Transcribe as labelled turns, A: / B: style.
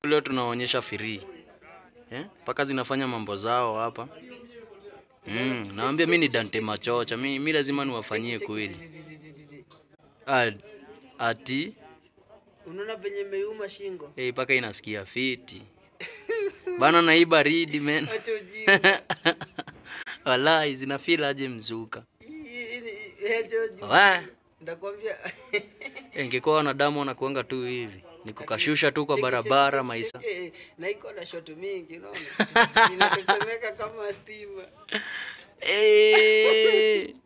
A: leo tunaonyesha free eh? Paka zinafanya mambo zao hapa mm. Naambia mi ni Dante Machocha, mi, mi lazima niwafanyie kweli. Ah, ati
B: Unaona venye meuma shingo.
A: hey, paka inasikia fiti bana, na hii baridi men
B: Acha ujinga.
A: walai zinafeel aje mzuka
B: Hii- hii- hii- acha ujinga.
A: Wa,
B: Ndakwambia.
A: ingekuwa wanadamu wanakuanga tu hivi nikukashusha tu kwa
B: Cheki, cheki,
A: barabara
B: cheki,
A: maisha
B: cheki, eh, Na iko na shot mingi unaona. Inatetemeka kama stima.
A: Eh,